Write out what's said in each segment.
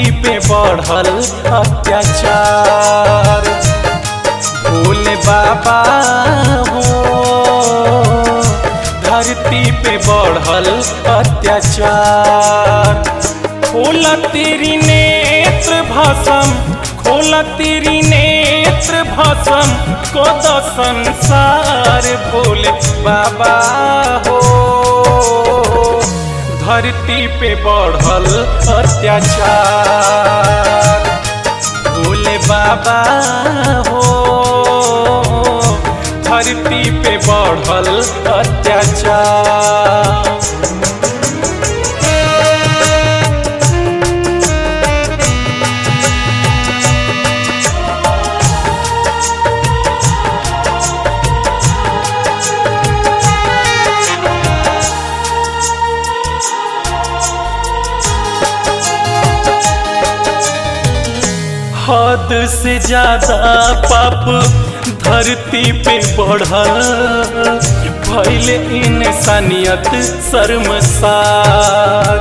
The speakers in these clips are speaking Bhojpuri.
पे बढ़ल अत्याचार भोले बाबा हो धरती पे बढ़ल अत्याचार खोला तेरी नेत्र भसम खोला तेरी नेत्र भसम को द संसार भोले बाबा हो धरती पे बढ़ल अत्याचार भोले बाबा हो धरती पे बढ़ल अत्याचार हद से ज्यादा पाप धरती पे बढ़ल भैल इंसानियत शर्मसार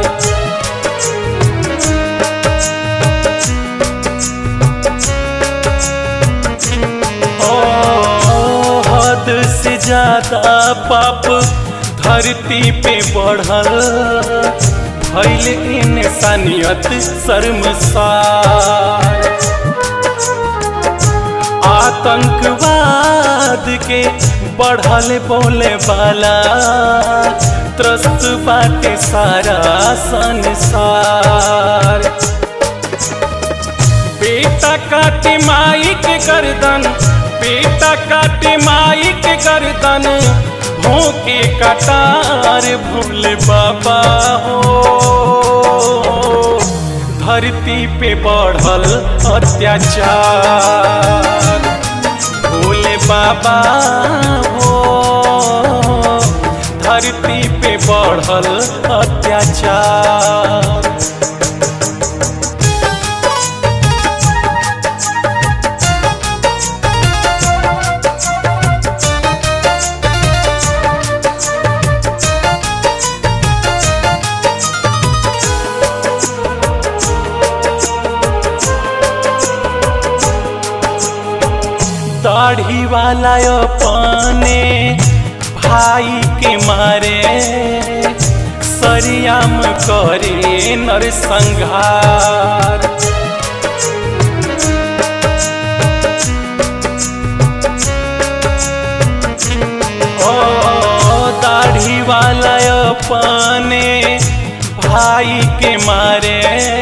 ओ, हद से ज्यादा पाप धरती पे बढ़ल भैल इंसानियत शर्मसार आतंकवाद के बढ़ल बोले वाला त्रस्त बाटे सारा संसार बेटा काटे माई के गर्दन बेटा काटे माई के गर्दन भोंके कटार भोले बाबा हो धरती पे बढ़ल अत्याचार भोले बाबा हो धरती पे बढ़ल अत्याचार दाढ़ी वाला अपने भाई के मारे सरियाम करे नरसंहार ओ दाढ़ी वाला अपने भाई के मारे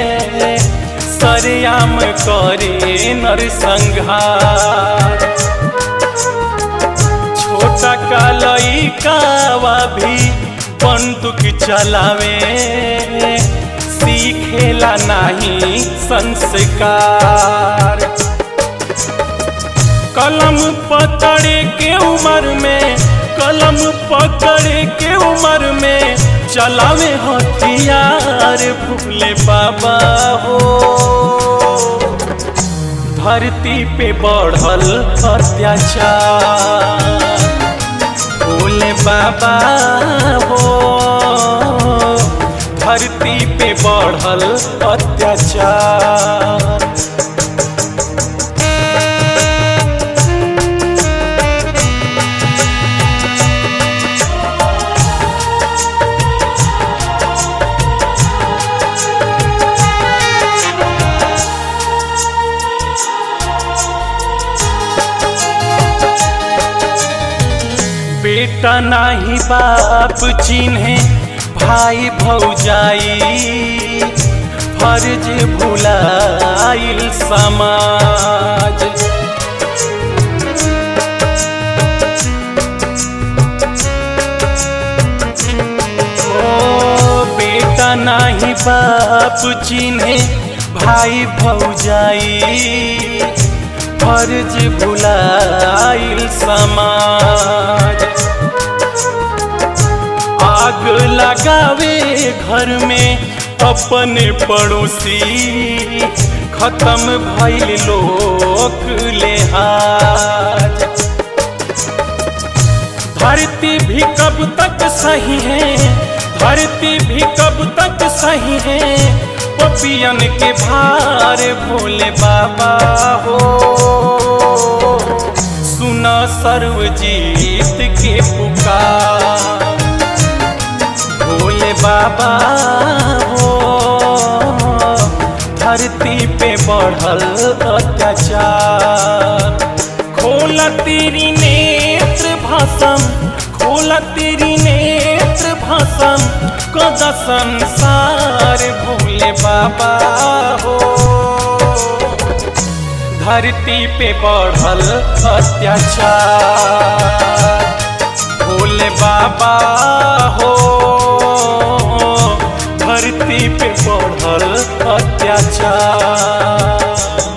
सरियाम करे नरसंहार छोटा कालई कावा भी बंदूक चलावे सीखेला नहीं संस्कार कलम पकड़े के उम्र में कलम पकड़े के उम्र में चलावे हथियार भूले बाबा हो धरती पे बढ़ल अत्याचार भोले बाबा हो धरती पे बढ़ल अत्याचार बेटा नाही बाप चिन्हे भाई भौजाई फर्ज भुलाइल समाज ओ बेटा नाही बाप चिन्हे भाई भौजाई फर्ज भुलाइल समाज आग लगावे घर में अपने पड़ोसी खत्म भइल लोक लेहाज धरती भी कब तक सही है धरती भी कब तक सही है पपियन के भार भोले बाबा हो सुना सर्वजीत के पुकार भोले बाबा हो धरती पे बढ़ल अत्याचार खोला तेरी नेत्र भाषम खोला तेरी नेत्र भाषम कद संसार भोले बाबा हो धरती पे बढ़ल अत्याचार भोले बाबा हो धरती पे बढ़ल अत्याचार